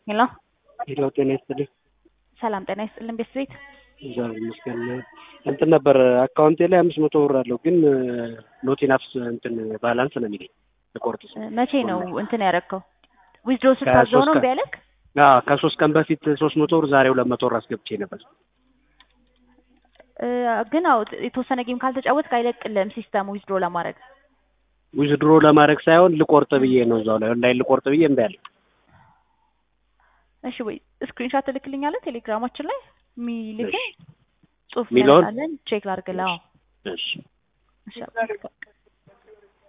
ሄሎ ሄሎ ጤና ይስጥልኝ። ሰላም ጤና ይስጥልን ቤት ቤት እግዚአብሔር ይመስገን። እንትን ነበር አካውንቴ ላይ አምስት መቶ ብር አለው ግን ኖት ኢናፍስ እንትን ባላንስ ነው የሚለኝ ልቆርጥ ስል። መቼ ነው እንትን ያደረግከው? ዊዝድሮ ስታዘው ነው ከሶስት እምቢ ያለክ? አዎ ከሶስት ቀን በፊት ሶስት መቶ ብር ዛሬ ሁለት መቶ ብር አስገብቼ ነበር። እ፣ ግን አዎ የተወሰነ ጌም ካልተጫወትክ አይለቅልህም ሲስተሙ ዊዝድሮ ለማድረግ። ዊዝድሮ ለማድረግ ሳይሆን ልቆርጥ ብዬ ነው እዛው ላይ ኦንላይን ልቆርጥ ብዬ እምቢ አለኝ። እሺ ወይ ስክሪንሾት ትልክልኛለህ ቴሌግራማችን ላይ የሚልክን ጽሁፍ ሚለውን? ያለን ቼክ ላድርግልህ። አዎ እሺ እሺ